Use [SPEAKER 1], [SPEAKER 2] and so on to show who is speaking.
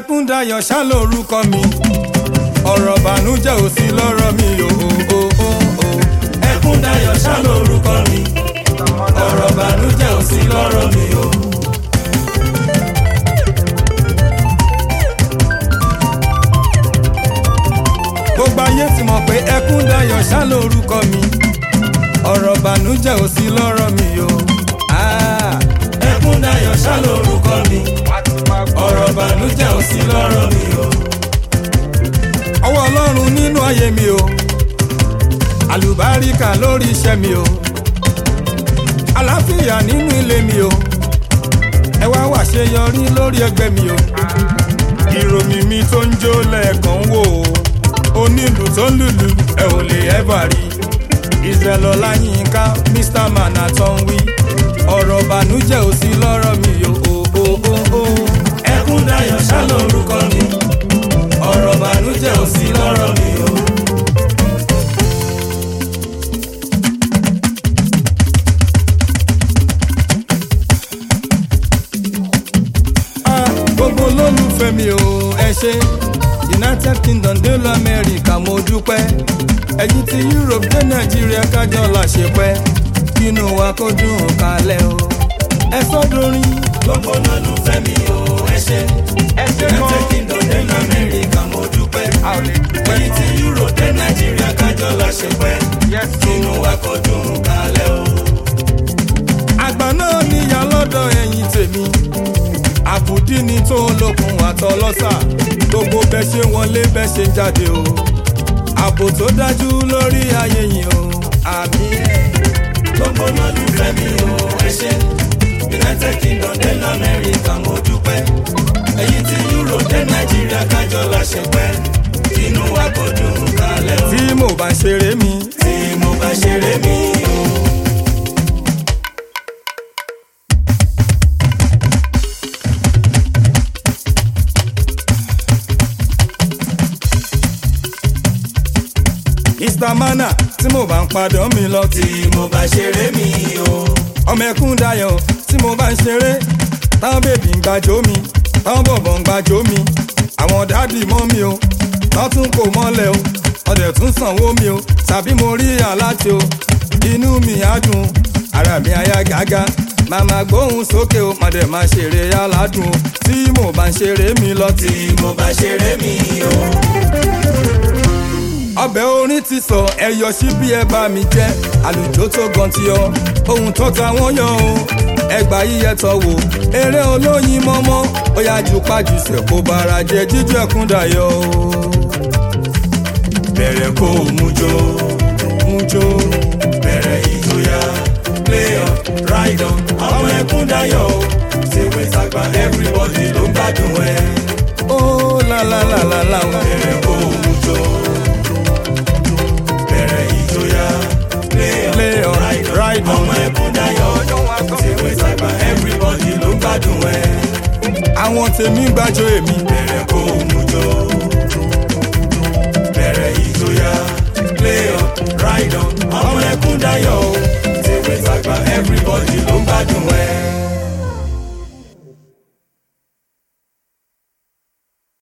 [SPEAKER 1] ẹkúndayọ̀ ṣá lórúkọ mi ọ̀rọ̀ bànújẹ́ ò sí lọ́rọ̀ mi o o o o. ẹkúndayọ̀ ṣá lórúkọ mi ọ̀rọ̀ bànújẹ́ ò sí lọ́rọ̀ mi o. gbogbo ayé ti mọ̀ pé ẹkúndayọ̀ ṣá lórúkọ mi ọ̀rọ̀ bànújẹ́ ò sí lọ́rọ̀ mi o. Ah, ẹkúndayọ̀ ṣá lórúkọ mi ọ̀rọ̀ bànújẹ́ ò sí lọ́rọ̀ mi o. ọwọ́ ọlọ́run nínú ayé mi o àlùbáríkà lórí iṣẹ́ mi o àlàáfíà nínú ilé mi o ẹ wá wàṣeyọrí lórí ẹgbẹ́ mi o ìròyìn mi tó ń jó lẹ́ẹ̀kan wò ó onílù tó ń lùlù ẹ ò lè ẹ́bà rí israel ọláyínká mr manhattan wí ọ̀rọ̀ bànújẹ́ ò sí lọ́rọ̀ mi o o o o o. ẹkúndayọ̀ ṣá lórúkọ mi ọ̀rọ̀ bànújẹ́ ò sí lọ́rọ̀ mi o. Ah, gbogbo olólùfẹ́ mi ò ẹ ṣe united kingdom dé lọ amẹ́ríkà mo dúpẹ́ ẹ̀yin ti europe dé nàìjíríà kájọ là ṣe pẹ́ kínú wa kó dùn kalẹ̀ o ẹ sọ́dọ̀rin. gbogbo olólùfẹ́ mi ò ẹ ṣe united kingdom dé lọ amẹ́ríkà mo dúpẹ́ ẹ̀yin ti europe dé nàìjíríà kájọ là ṣe pẹ́ kínú wa kó dùn kalẹ̀ o. àgbà náà níyà lọ́dọ̀ ẹ̀yin tèmi àbùdí ni tó lókun àtọlọ́sà gbogbo bẹ́ẹ̀ ṣe wọlé bẹ́ẹ̀ ṣe jáde o ààbò tó dájú lórí ayé yìí o àmì ẹ̀. gbogbo olólùfẹ́ mi o ẹ ṣe united kingdom dé lamẹ́ríkà mo dúpẹ́ èyí tí euro dé nàìjíríà kájọ la ṣe pẹ́ inú wa kò dùn kalẹ̀ o. tí mo bá ṣeré mi. tí mo bá ṣeré mi o. mr mana tí mo bá ń padà mi lọ. tí mo bá ṣeré mi o. ọmọ ẹkún dayọ̀ tí mo bá ń ṣeré táwọn bèbí ń gbàjọ mi táwọn bọ̀bọ̀ ń gbàjọ mi àwọn dáàdì mọ́ mi o wọ́n tún kò mọ́lẹ̀ o ọdẹ tún sanwó mi o tàbí mo rí aláti o inú mi á dùn ara mi á yá gágá màmá gbóhùn sókè o màdé máa ṣeré aládùn o tí mo bá ń ṣeré mi lọ. tí mo bá ṣeré mi o ọbẹ̀ orin ti sọ ẹyọ sí bí ẹ bá mi jẹ́ àlùjọ tó gan ti ọ ohun tó ta wọ́n yọ o ẹgbà yíyẹ tọ wò eré olóyin mọ́mọ́ ó yá ju pàjùsẹ̀ kó bara jẹ jíjọ ẹkún dayọ̀ o. bẹ̀rẹ̀ kó o mú jó mú jó bẹ̀rẹ̀ ìjòyà play on ride on ọmọ ẹkún dayọ̀ o ṣèwé sàgbà everybody ló ń gbádùn ẹ. ó lálálálálá bẹ̀rẹ̀ kó o mú jó bẹ̀rẹ̀ ìjòyà play on ride on ọmọ ẹkún dayọ̀ ṣèwé sàgbà everybody ló ń gbádùn ẹ. àwọn tèmi gbàjọ èmi bẹ̀rẹ̀ kó o